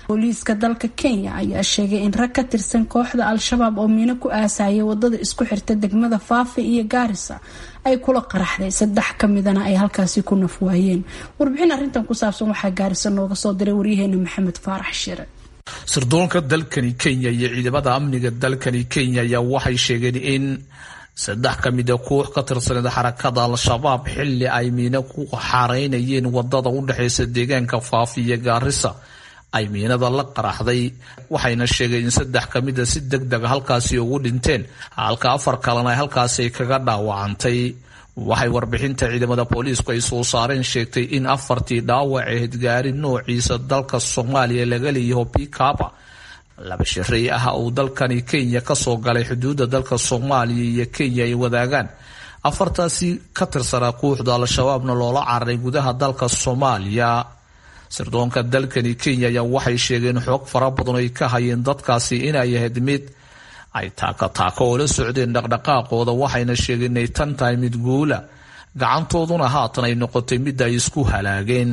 booliiska dalka kenya ayaa sheegay in rag ka tirsan kooxda al-shabaab oo miino ku aasayay wadada isku xirta degmada faafi iyo gaarisa ay kula qaraxday saddex ka midana ay halkaasi ku naf waayeen warbixin arrintan ku saabsan waxaa gaarisa nooga soo diray waryaheena maxamed faarax shire sirdoonka dalkani kenya iyo ciidamada amniga dalkani kenya ayaa waxay sheegeen in saddex ka mida koox ka tirsaneed xarakada al-shabaab xilli ay miino ku xareynayeen wadada u dhexeysa deegaanka faafi iyo gaarisa ay miinada la qaraxday waxayna sheegeen in saddex ka mida si deg dega halkaasi ugu dhinteen halka afar kalena halkaasi kaga dhaawacantay waxay warbixinta ciidamada booliisku ay soo saareen sheegtay in afartii dhaawac ahayd gaari noociisa dalka soomaaliya laga leeyaho bikaba laba shirey ah uu dalkani kenya kasoo galay xuduudda dalka soomaaliya iyo kenya ay wadaagaan afartaasi ka tirsanaa kooxda al-shabaabna loola cararay gudaha dalka soomaaliya sirdoonka dalkani kenya ayaa waxay sheegeen xoog fara badan ay ka hayeen dadkaasi inay ahayd mid ay taaka taaka oo la socdeen dhaqdhaqaaqooda waxayna sheegeen inay tan tahay mid guula gacantooduna haatan ay noqotay mid ay isku halaageen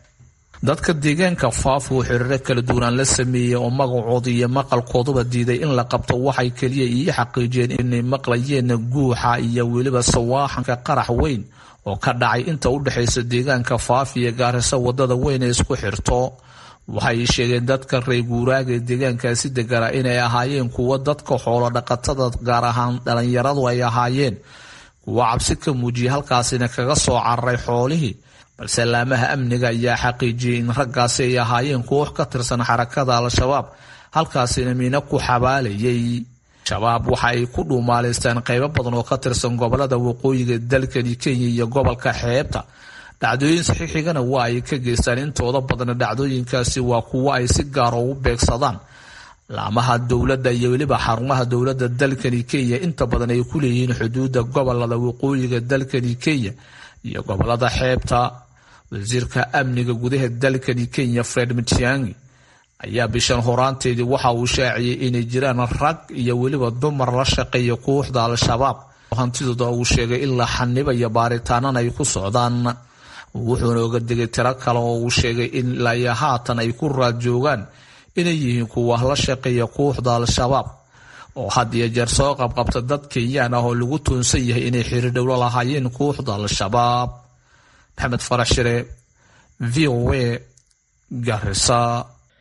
dadka deegaanka faaf uu xiriiro kala duwanaan la sameeyey oo magacooda iyo maqalkooduba diiday in la qabto waxay keliya ii xaqiijiyeen inay maqlayeen guuxa iyo weliba sawaaxanka qarax weyn oo ka dhacay inta u dhexaysa deegaanka faaf iyo gaarisa wadada weyn ee isku xirto waxay sheegeen dadka reer guuraaga ee deegaankaasi degana inay ahaayeen kuwo dadka xoolo dhaqatada gaar ahaan dhalinyaradu ay ahaayeen kuwo cabsi ka muujiyay halkaasina kaga soo cararay xoolihii balse laamaha amniga ayaa xaqiijiyey in raggaasi ay ahaayeen koox ka tirsan xarakada al-shabaab halkaasina miino ku xabaalayay shabaab waxa ay ku dhuumaaleystaan qaybo badan oo ka tirsan gobolada waqooyiga dalkani kenya iyo gobolka xeebta dhacdooyin saxiixigana waa ay ka geystaan intooda badana dhacdooyinkaasi waa kuwo ay si gaaro ugu beegsadaan laamaha dowladda iyo weliba xarumaha dowladda dalkani kenya inta badan ay ku leeyihiin xuduudda gobolada waqooyiga dalkani kenya iyo gobolada xeebta wasiirka amniga gudaha dalkani kenya fred matiangi ayaa bishan horaanteedii waxa uu shaaciyey inay jiraan rag iyo weliba dumar la shaqeeya kooxda al-shabaab hantidooda uu sheegay in la xanibayo baaritaanana ay ku socdaan wuxuuna oga digay tiro kale oo uu sheegay in ilaa haatan ay ku raad joogaan inay yihiin kuwa la shaqeeya kooxda al-shabaab oo had iyo jeer soo qabqabta dad kenyaan ah oo lagu tuunsan yahay inay xiriir dhowlo lahaayeen kooxda al-shabaab maxamed farax shire v o a garisa